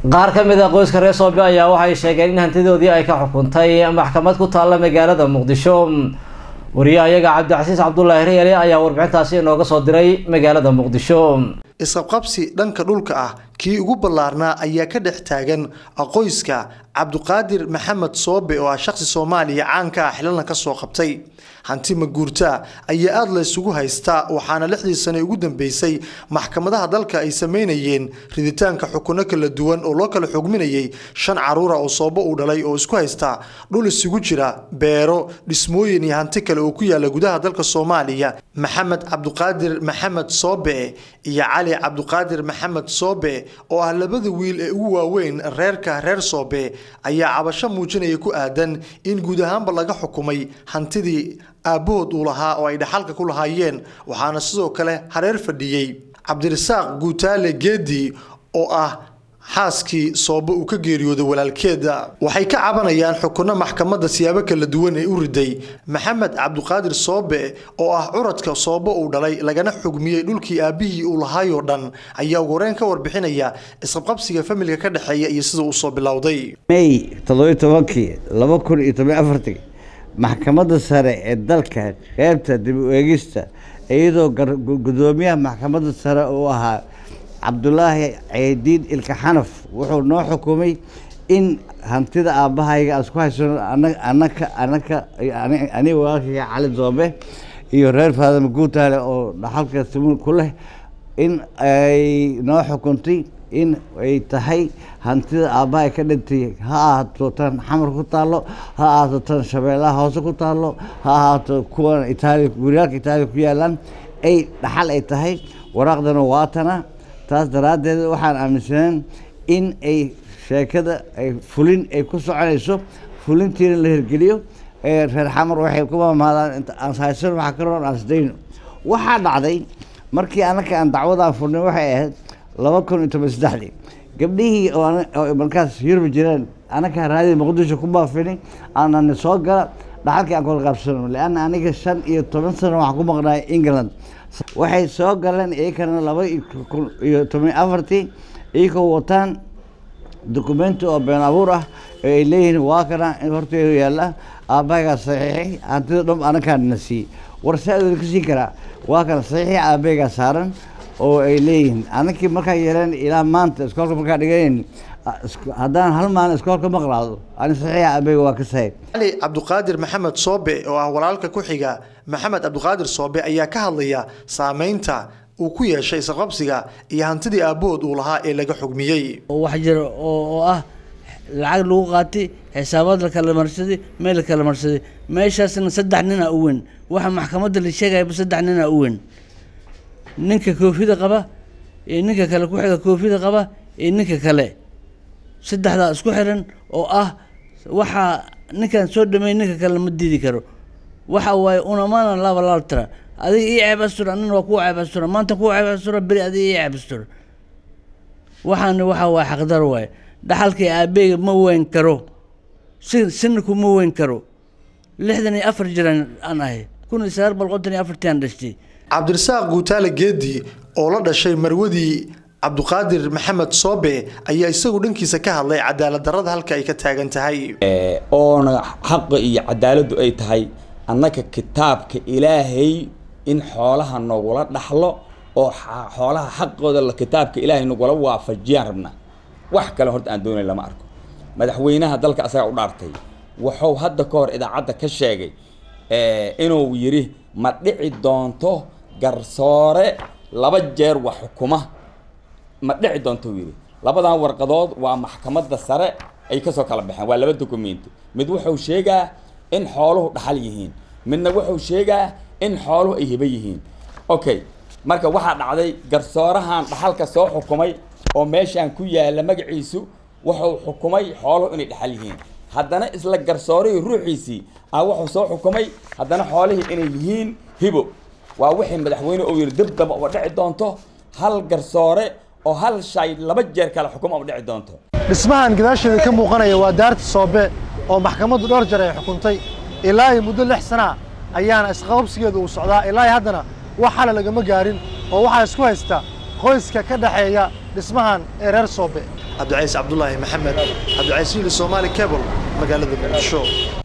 qaar ka mid a qoyska reer soobe ayaa waxay sheegeen in hantidoodii ay ka xukuntay maxkamad ku taalla magaalada muqdisho wariyaha iyaga cabdicasiis cabdulaahi reele ayaa warbixintaasi inooga soo diray magaalada muqdisho isqabqabsi dhanka dhulka ah kii ugu ballaarnaa ayaa ka dhex taagan qoyska cabduqaadir maxamed soobe oo ah shaqsi soomaaliya caanka ah xilana ka soo qabtay hanti maguurtaa ayaa aada la isugu haystaa waxaana lixdii sane ugu dambeysay maxkamadaha dalka ay sameynayeen riditaanka xukuno kala duwan oo loo kala xugminayay shan caruura oo soobo uu dhalay oo isku haysta dhul isugu jira beero dhismooyin iyo hanti kale oo ku yaala gudaha dalka soomaaliya maxamed cabduqaadir maxamed soobe iyo cali cabduqaadir maxamed soobe oo ah labada wiil ee ugu waaweyn reerka reer soobe ayaa cabasho muujinaya ku aadan in guud ahaanba laga xukumay hantidii aabbahood uu lahaa oo ay dhaxalka ku lahaayeen waxaana sidoo kale hareer fadhiyey cabdirasaaq guutaale geedi oo ah xaaskii soobe uu ka geeriyooday walaalkeeda waxay ka cabanayaan xukunno maxkamadda siyaabo kala duwan ee u riday maxamed cabduqaadir soobe oo ah curadka soobe uu dhalay lagana xugmiyey dhulkii aabbihii uu lahaayoo dhan ayaa ugu horeyn ka warbixinaya isqabqabsiga familka ka dhexeeya iyo sida uu soo bilowday may toddobiyo tobankii laba kun iyo toban afartii maxkamadda sare ee dalka qeybta dib u eegista iyadoo gudoomiyaha maxkamadda sare uu ahaa cabdulaahi ceydiin ilka xanaf wuxuu noo xukumay in hantida aabbahayga aan isku haysano anaka anaka aniga walaalkayga cali doobe iyo reer faadama guutaale oo dhaxalka simuul ku leh in ay noo xukuntay in ay tahay hantida aabbahay ka dhintay ha ahaato tan xamar ku taallo ha ahaato tan shabeellaha hoose ku taallo ha ahaato kuwan itaaliya guryaalka itaaliya ku yaalaan ay dhaxal ay tahay waraaqdana waatana taas daraaddeed waxaan aaminsaneen in ay sheekada ay fulin ay ku soconayso fulintiina la hirgeliyo reer xamar waxay ku maamaadaan aan haysan waxa ka roon aan isdayno waxaa dhacday markii anaka aan dacwadaan furnay waxay ahayd laba kun iyo toban saddexdii gabdhihii oo markaas yurub jireen anaka raadii muqdisho ku baafini aanani soo gala dhaxalkii aan kula qaabsano leanna aniga shan iyo toban sano waxaan ku maqnaay england waxay soo galeen iyakana laba kun iyo toban afartii iyagoo wataan dokumenti oo been abuur ah oo ay leeyihiin waa kana in horteedu yaalla aabbahaygaa saxiixay hantida dham anakaana siiyey war saa-dooda ka siin karaa waa kana saxiixii aabbahaygaa saaran oo ay leeyihiin anankii markaa yeeleen ilaa maanta iskoolka markaa dhiganayn haddaan hal maalin iskoolka maqlaado ani saxiixa aabbahayga waa ka sahay cali cabduqaadir maxamed soobe oo ah walaalka ku xiga maxamed cabduqaadir soobe ayaa ka hadlaya saameynta uu ku yeeshay isqabsiga iyo hantidii aabbahood uu lahaa ee laga xugmiyey wax jira oo ah lacag lagu qaatay xisaabaad la kala marsaday meel la kala marsaday meeshaasna saddex nina u weyn waxa maxkamadda la sheegayaba saddex nina u weyn ninka koofida qaba iyo ninka kale ku xiga koofida qaba iyo ninka kale saddexdaa isku xiran oo ah waxaa ninkan soo dhameey ninka kale ma diidi karo waxa waaye unamana laba laal tira adiga ii ceeb astura nin waa kuu ceeb astura maanta kuu ceeb astura beri adiga ii ceeb astura waxaana waxa waaye xaqdar waaye dhaxalkii aabeyga ma weyn karo si sininku ma weyn karo lixdan iyo afar jiran aan ahay kun iyo sagaal boqol konton iyo afartii aan dhashtay cabdirasaaq guutaale geedi oo la dhashay marwadii cabduqaadir maxamed soobe ayaa isagu dhankiisa ka hadlay cadaalad darrada halka ay ka taagan tahay oona xaqa iyo cadaaladdu ay tahay annaka kitaabka ilaahay in xoolaha nogula dhaxlo oo xoolaha xaqooda kitaabka ilaahay nagula waafajiyaan rabnaa wax kale horta aan doonay lama arko madaxweynaha dalka asagaa u dhaartay wuxuu hadda ka hor idaacadda ka sheegay inuu yidhi ma dhici doonto garsoore laba jeer wax xukuma ma dhici doonto uu yidhi labadan warqadood waa maxkamadda sare ay kasoo kala baxeen waa laba dokumenti mid wuxuu sheegaa in xooluhu dhaxal yihiin midna wuxuu sheegaa in xooluhu ay hibo yihiin okay marka waxaa dhacday garsoorahan dhaxalka soo xukumay oo meeshaan ku yaalla magaciisu wuxuu xukumay xooluhu inay dhaxal yihiin haddana isla garsoorihii ruuxiisii ah wuxuu soo xukumay haddana xoolihii inay yihiin hibo waa wixii madaxweyne uu yidhi dib daba uga dhici doonto hal garsoore oo hal shay laba jeer kale xukuma u dhici doonto dhismahan gadaasheeda ka muuqanaya waa daarta soobe oo maxkamaddu dhowr jeer ay xukuntay ilaa iyo muddo lix sana ayaana isqababsigeedu uu socdaa ilaa iyo haddana wax xala lagama gaarin oo waxaa isku haysta qoyska ka dhexeeya dhismahan ee reer soobe cabdicaiis cabdulaahi maxamed cabdicaiis hiili soomaali cable magaalada muqdisho